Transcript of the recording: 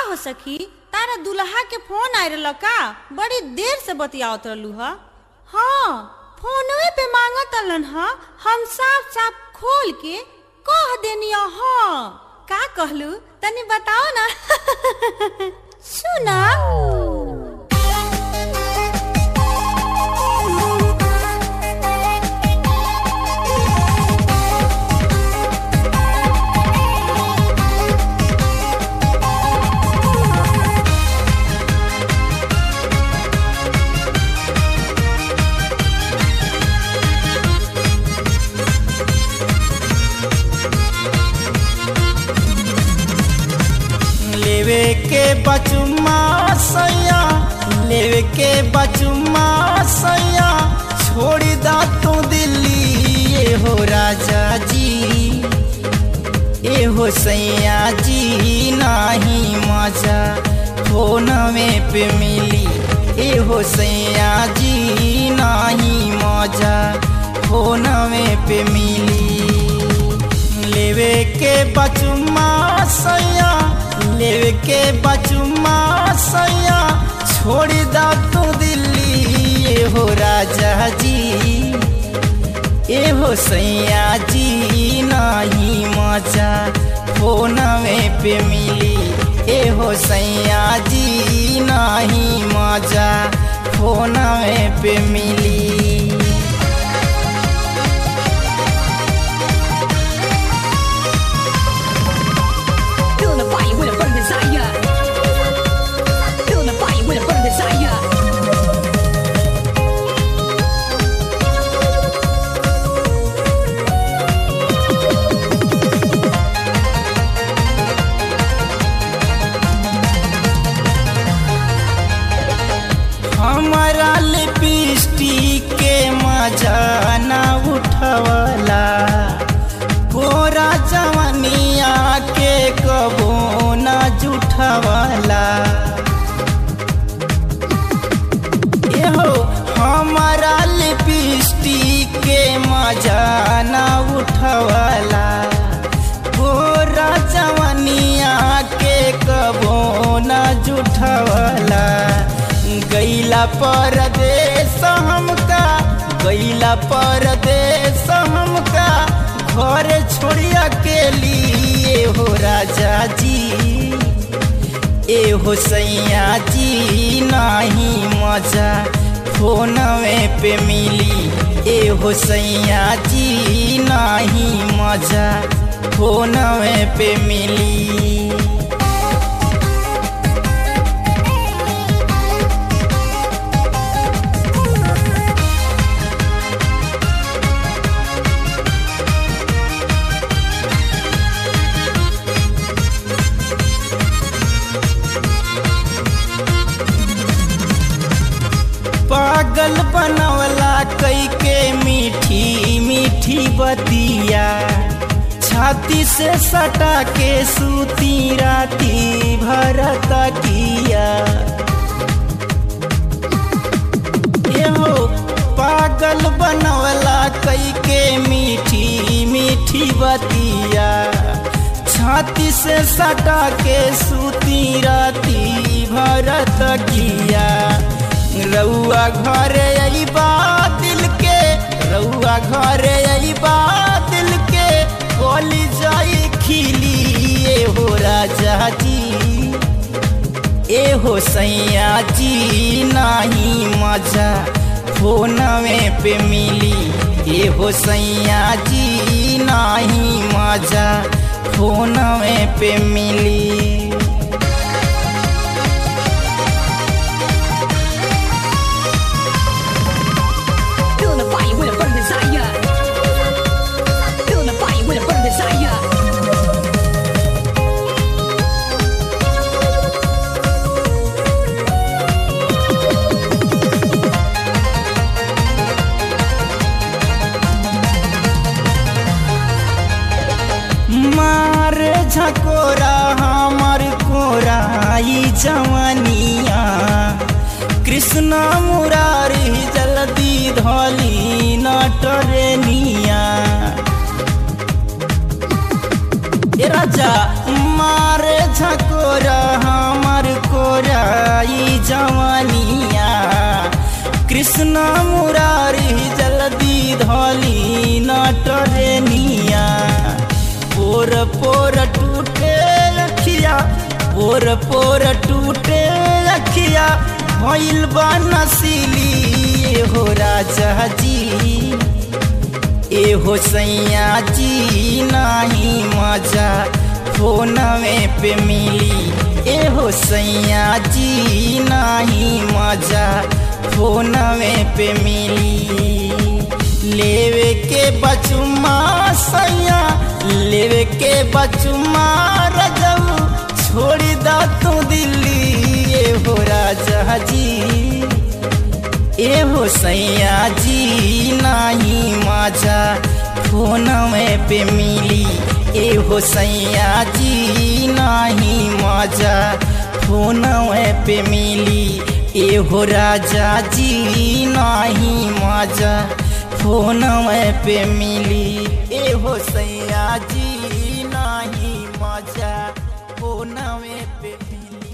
हो सखी तारा दुल्हा के फोन आय रहल का बड़ी देर से बतियावत रहलू ह हाँ फोनवे पे मांगत अलन ह हम साफ साफ खोल के कह देनी हाँ का कहलू तनी बताओ ना सुना लेवे के बचुमा सैया लेवे के बचुमा सैया छोड़ दा तू दिल्ली ये हो राजा जी ए हो सैया जी नाही मजा फोन में पे मिली ए हो सैया जी नाही मजा फोन में पे मिली लेवे के बचुमा सैया लेवे के बचुमा सैया छोड़ दा तू दिल्ली ये हो राजा जी ए हो सैया जी नाही मजा फोन में पे मिली ए हो सैया जी नाही मजा फोन में पे मिली Feeling the fire with a burning desire. Feeling the fire with a burning desire. हमारा लिपस्टिक के मजा ना उठवला गोरा जवनिया के कबो ना जुठवला एहो हमारा लिपस्टिक के मजा ना उठवला गोरा जवनिया के कबो ना जुठवला गैला परदेश हमका गैला परदेश हमका घर छोड़िया के लिए हो राजा जी ए हो सैया जी नाही मजा फोन में पे मिली ए हो सैया जी नाही मजा फोन में पे मिली पागल बनवला कई के मीठी मीठी बतिया छाती से सटा के सूती राती भरत किया एहो पागल बनवला कई के मीठी मीठी बतिया छाती से सटा के सूती राती भरत किया रउआ घर अइबा दिल के रउआ घर अइबा दिल के कोली जाई खिली ए हो राजा जी ए हो सैया जी नाही मजा फोन में पे मिली ए हो सैया जी नाही मजा फोन में पे मिली Feeling the fire with a burning desire. Feeling the fire with a burning desire. मार झकोरा हमर कोराई जवनिया कृष्ण मुरारी जल्दी धली नटरनिया ए राजा मारे झकोरा हम कृष्ण मुरारी जल्दी धली नटरेनिया पोर पोर टूटे अखिया पोर पोर टूटे अखिया भइल बा नसीली हो राजा जी एहो सैया जी नाही मजा फोनवे पे मिली एहो सैया जी नाही मजा फोनवे पे मिली लेवे के बचुमा सैया लेवे के बचुमा रजऊ छोड़ दा तू दिल्ली एहो राजा जी एहो सैया जी नाही माझा फोनवे पे मिली एहो सैया जी नाही माझा फोनवे पे मिली एहो राजा जी नाही माझा फोनवे पे मिली एहो सैया जी नाही माझा फोनवे पे मिली